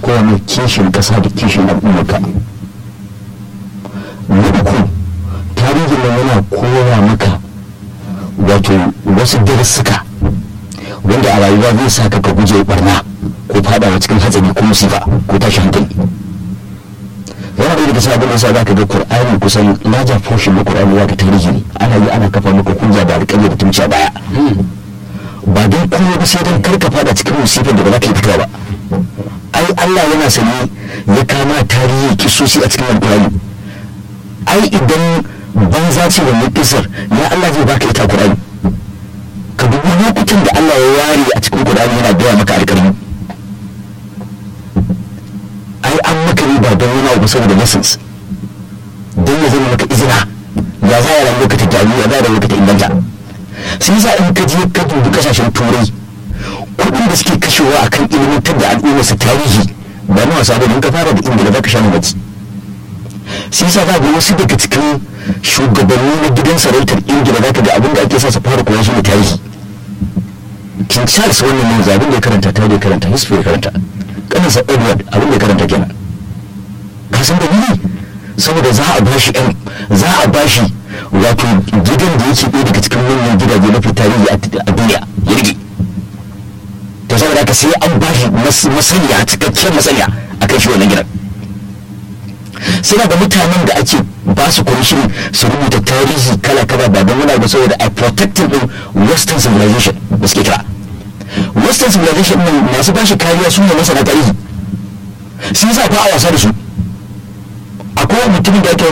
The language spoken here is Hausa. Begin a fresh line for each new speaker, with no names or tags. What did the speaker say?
koya mai kishin ƙasa da kishin al'ummarka na uku tarihin nan yana koya maka wato wasu darussuka wanda a rayuwa zai sa ka ka guje barna ko fadawa cikin hatsari ko musifa ko tashi hankali yana da daga sabon nasa za ka ga qur'ani kusan larger portion na qur'ani za ka tarihi ne ana yi ana kafa maka hujja da alƙalmi da tumci a baya ba don kuma ba sai don kar ka fada cikin musifar da ba za ka yi fitowa ba ai Allah yana sani ya kama tarihi kisosi a cikin alƙur'ani ai idan banza ce wannan kisar ya Allah zai baka ita qur'ani ka dubi lokutan da Allah ya ware a cikin qur'ani yana gaya maka alƙalmi ai an maka riba don wani abu saboda lessons don ya zama maka izina ya za a ramu ka ta gyaru ya za a ramu ka ta inganta sai yasa in ka je ka dubi kasashen turai kuɗin da suke kashewa akan ilimantar da al'ummar su tarihi ba na wasa bane in ka fara da ingila za ka sha mamaci sai yasa za ga wasu daga cikin shugabanni na gidan sarautar ingila za ka ga abin da ake sa su fara koyon shi ne tarihi king charles wannan ne zabin da ya karanta tarihi karanta history ya karanta kanasa edward abin da karanta kenan ka san dalili saboda za a bashi yan za a bashi wato gidan da yake ɗaya daga cikin manyan gidaje mafi tarihi a duniya ya rike to saboda haka sai an bashi masaniya cikakkiyar masaniya a kan shi wannan gidan sai da mutanen da ake ba su kwamishin su rubuta tarihi kala kala ba don wani abu saboda a protecting din western civilization da suke kira western civilization nan masu bashi kariya su ne masana tarihi sun sa ba a wasa da su akwai mutumin da ake